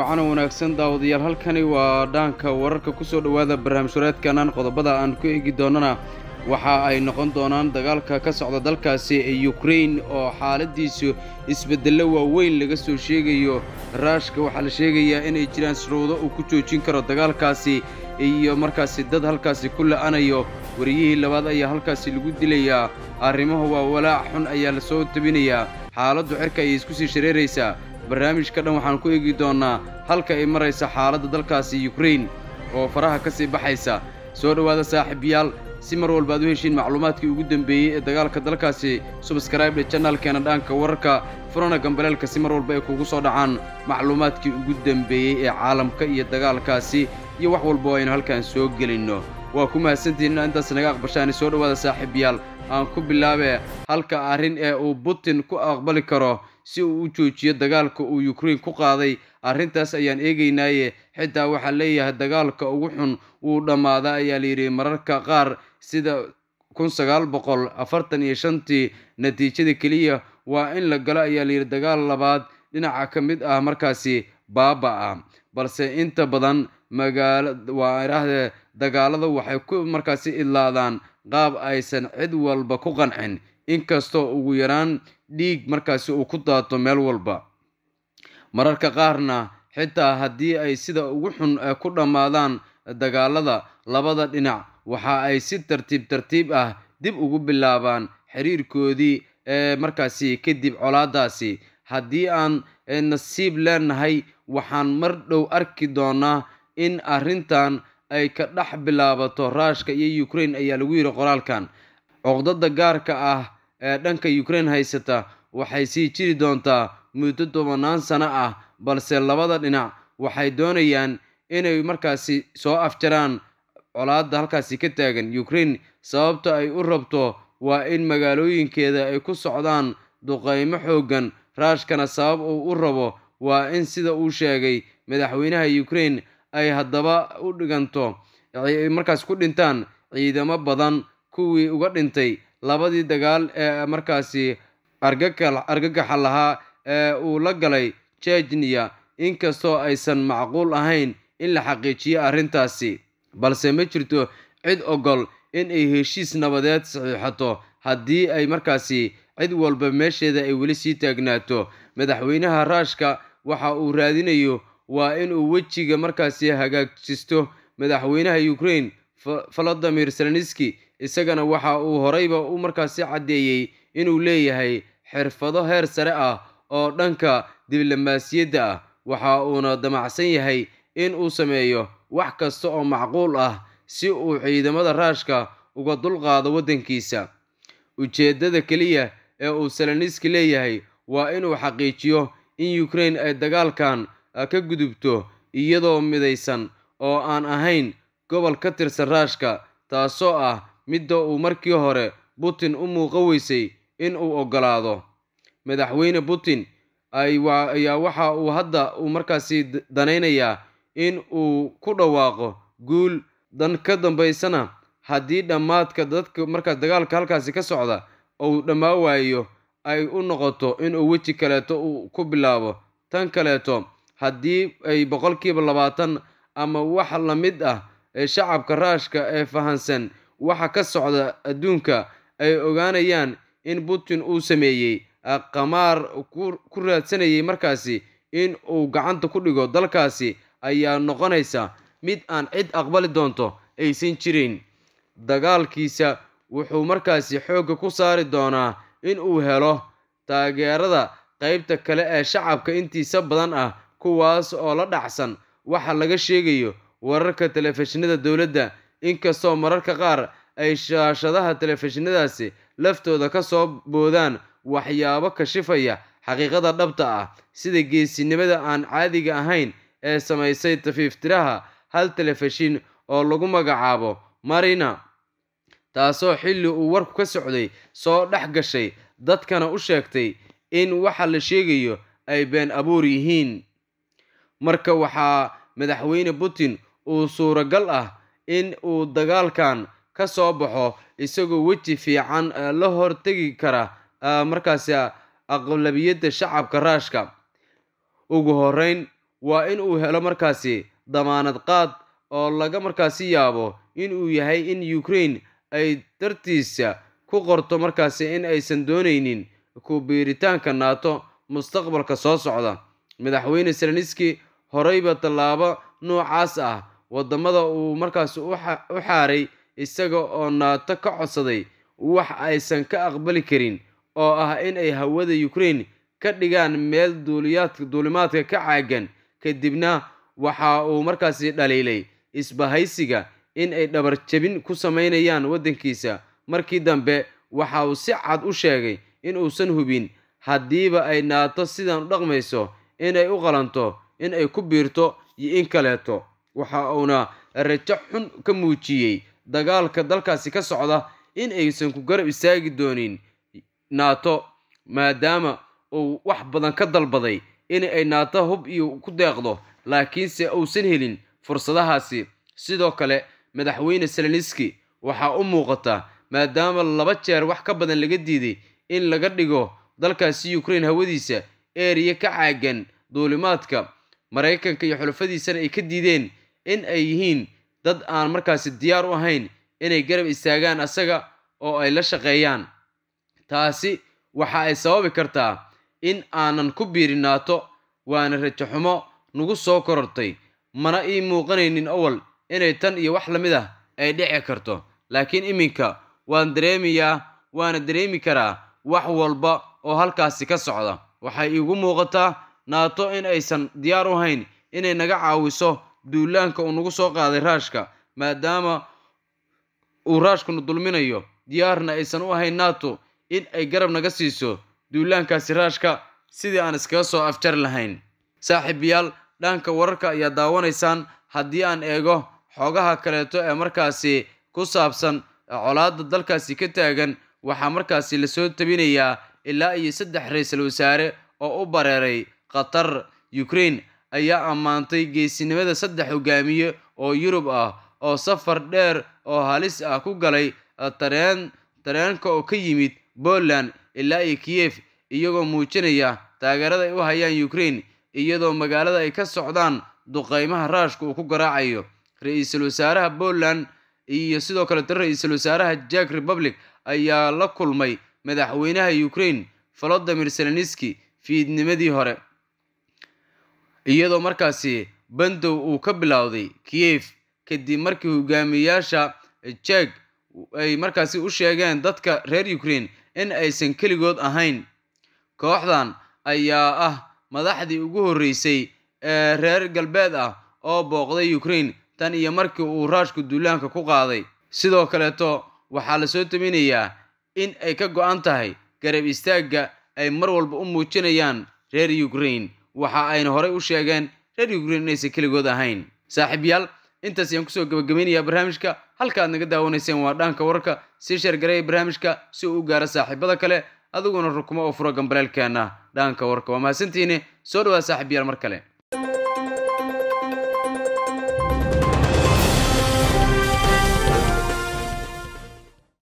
wacan wanaagsan daawadayaal halkani waa dhaanka wararka ku soo dhowaada barnaamij wareedkanan qodobada aan ku eegi doonana waxa ay noqon doonaan dagaalka ka socda dalkaasi ee ukrain oo xaaladiisu isbeddello waaweyn laga soo sheegayo raashka waxaa la sheegayaa inay jiraan shuruudo uu ku joojin karo dagaalkaasi iyo markaasi dad halkaasi ku la'anayo wariyihii labaad ayaa halkaasi lagu dilayaa arrimuhu waa walaac xun ayaa la soo tabinayaa xaaladdu cirka ayay isku sii shareeraysaa barnaamijka dhan waxaan ku eegi doonnaa halka ay maraysa xaaladda dalkaasi yukrain oo faraha ka sii baxaysa soo dhowaada saaxiibayaal si mar walba ad u heshiin macluumaadkii ugu dembeeyey ee dagaalka dalkaasi subskraibdhe janaalkeena dhaanka wararka furana gambaleelka si mar walba ay kugu soo dhacaan macluumaadkii ugu dembeeyey ee caalamka iyo dagaalkaasi iyo wax walba oo aynu halkaan soo gelinno waa ku mahadsantihiin inaa intaas naga aqbashaani soo dhowaada saaxiibayaal aan ku bilaabee halka arrin ee uu butin ku aqbali karo si uu u joojiyo dagaalka uu yukrain ku qaaday arrintaas ayaan eegaynaaye xitaa waxaa leeyahay dagaalka ugu xun wuu dhammaadaa ayaa layidhi mararka qaar sida kun sagaal boqol afartan iyo shantii natiijada keliya waa in la galo ayaa layidhi dagaal labaad dhinaca ka mid ah markaasi baaba ah balse inta badan magaala waa idhaahdee dagaalada waxay ku markaasi idlaadaan qaab aysan cid walba ku qancin inkastoo ugu yaraan dhiig markaasi uu ku daato meel walba mararka qaarna xitaa haddii ay sida ugu xun ku dhammaadaan dagaalada labada dhinac waxa ay si tartiib tartiib ah dib ugu bilaabaan xiriirkoodii ee markaasi kadib colaadaasi haddii aan nasiib leenahay waxaan mar dhow arki doonaa in arrintan ay ka dhex bilaabato raashka iyo yukrain ayaa lagu yidhi qoraalkan coqdada gaarka ah ee dhanka yukrain haysata waxay sii jiri doontaa muddo tobannaan sano ah balse labada dhinac waxay doonayaan inay markaasi soo afjaraan colaadda halkaasi ka taagan yukrain sababta ay u rabto waa in magaalooyinkeeda ay ku socdaan duqaymo xooggan raashkana sabab uu u rabo waa in sida uu sheegay madaxweynaha yukrain ay haddaba u dhiganto markaas ku dhintaan ciidamo badan kuwii uga dhintay labadii dagaal ee markaasi argagaxa lahaa ee uu la galay jejniya inkastoo aysan macquul ahayn in la xaqiijiyo arrintaasi balse ma jirto cid ogol in ay heshiis nabadeed saxiixato haddii ay markaasi cid walba meesheeda ay weli sii taagnaato madaxweynaha raashka waxa uu raadinayo waa inuu wejiga markaasi hagaajisto madaxweynaha yukrain valadimir zelenski isagana waxa uu horeyba u markaasi caddeeyey inuu leeyahay xirfado heer sare ah oo dhanka diblomaasiyadda ah waxa uuna damacsan yahay in uu sameeyo wax kasta oo macquul ah si uu ciidamada raashka uga dulqaado waddankiisa ujeeddada keliya ee uu seleniski leeyahay waa inuu xaqiijiyo in yukrain ay dagaalkan ka gudubto iyadoo midaysan oo aan ahayn gobol ka tirsan raashka taasoo ah midda uu markii hore putin u muuqa weysay in uu oggolaado madaxweyne putin ayaa waxa uu hadda uu markaasi danaynayaa in uu ku dhawaaqo guul dan ka dambaysana haddii dhammaadka dadka markaas dagaalka halkaasi ka socda uu dhammaa waayo ay u noqoto inuu weji kaleeto uu ku bilaabo tan kaleeto haddii ay boqolkiiba labaatan ama wax la mid ah ee shacabka raashka ee fahansan waxa ka socda adduunka ay ogaanayaan in putin uu sameeyey qamaar ku raadsanayay markaasi in uu gacanta ku dhigo dalkaasi ayaa noqonaysa mid aan cid aqbali doonto aysan jirin dagaalkiisa wuxuu markaasi xoogga ku saari doonaa in uu helo taageerada qaybta kale ee shacabka intiisa badan ah kuwaas oo la dhacsan waxa laga sheegayo wararka telefishinada dowladda inkastoo mararka qaar ay shaashadaha telefishinadaasi laftooda ka soo boodaan waxyaabo kashifaya xaqiiqada dhabta ah sida geesinimada aan caadiga ahayn ee samaysay tafiiftiraha hal telefishin oo lagu magacaabo marina taasoo xilli uu warku ka socday soo dhex gashay dadkana u sheegtay in waxa la sheegayo ay been abuur yihiin marka waxaa madaxweyne putin uu suuragal ah in uu dagaalkan ka soo baxo isagoo weji fiican la hortegi kara markaasi aqlabiyadda shacabka raashka ugu horeyn waa in uu helo markaasi damaanad qaad oo laga markaasi yaabo in uu yahay in ukraine ay dartiisa ku qorto markaasi in aysan doonaynin ku biiritaanka naato mustaqbalka soo socda madaxweyne seleniski horeyba tallaabo noocaas ah waddamada uu markaasi u xaaray isaga oo naato ka codsaday wax aysan ka aqbali karin oo ah in ay hawada ukraine ka dhigaan meel duuliyaadka duulimaadka ka caagan kadibna waxa uu markaasi dhaliilay isbahaysiga in ay dhabar jabin ku samaynayaan waddankiisa markii dambe waxa uu si cad u sheegay in uusan hubin haddiiba ay naato sidan u dhaqmayso inay u qalanto in ay ku biirto iyo in kaleeto waxa uuna rajo xun ka muujiyey dagaalka dalkaasi ka socda in aysan ku garab istaagi doonin naato maadaama uu wax badan ka dalbaday in ay naato hub iyo ku deeqdo laakiinse uusan helin fursadahaasi sidoo kale madaxweyne seleniski waxaa u muuqata maadaama laba jeer wax ka badan laga diiday in laga dhigo dalkaasi ukraine hawadiisa eeriya ka caagan duulimaadka maraykanka iyo xulafadiisana ay ka diideen in ay yihiin dad aan markaasi diyaar u ahayn inay garab istaagaan asaga oo ay la shaqeeyaan taasi waxa ay sababi kartaa in aanan ku biirin naato waana rajo xumo nagu soo korortay mana ii muuqanaynin owal inay tan iyo wax la mid ah ay dhici karto laakiin iminka waan dareemayaa waana dareemi karaa wax walba oo halkaasi ka socda waxay iigu muuqataa naato in aysan diyaar u hayn inay naga caawiso duulaanka uu nagu soo qaaday raashka maadaama uu raashkuna dulminayo diyaarna aysan u ahayn nato in ay garab naga siiso duulaankaasi raashka sidii aan iskaga soo afjar lahayn saaxiibayaal dhanka wararka ayaa daawanaysaan haddii aan eego xoogaha kaleeto ee markaasi ku saabsan colaadda dalkaasi ka taagan waxaa markaasi lasoo tabinayaa ilaa iyo saddex ra-iisul wasaare oo u bareeray qatar ukraine ayaa ammaantay geesinimada saddex hogaamiye oo yurub ah oo safar dheer oo halis ah ku galay tareen tareenka oo ka yimid poland ilaa iyo kiyef iyagoo muujinaya taageerada ay u hayaan ukraine iyadoo magaalada ay ka socdaan duqeymaha raashka uu ku garaacayo ra-iisul wasaaraha poland iyo sidoo kaleeto ra-iisul wasaaraha jack republic ayaa la kulmay madaxweynaha ukraine volodimir seleniski fiidnimadii hore iyadoo markaasi bandow uu ka bilowday kiyef kadib markii hogaamiyayaasha jek ay markaasi u sheegeen dadka reer ukraine in aysan keligood ahayn kooxdan ayaa ah madaxdii ugu horreysay ee reer galbeed ah oo booqday ukraine tan iyo markii uu raashku duulaanka ku qaaday sidoo kaleeto waxaa lasoo taminayaa in ay ka go-an tahay garab istaagga ay mar walba u muujinayaan reer ukraine waxa ayna horey u sheegeen reer ukraine inaysan keligood ahayn saaxiibyaal intaas ayaan kusoo gabagabeynayaa barnaamijka halka aad naga daawanayseen waa dhaanka wararka sii sheergareeya barnaamijka si uu u gaaro saaxiibada kale adiguna rukumo oo furo gambaleelkeena dhaanka warka waa mahadsantihiine soo dhawaad saaxiibyaal mar kale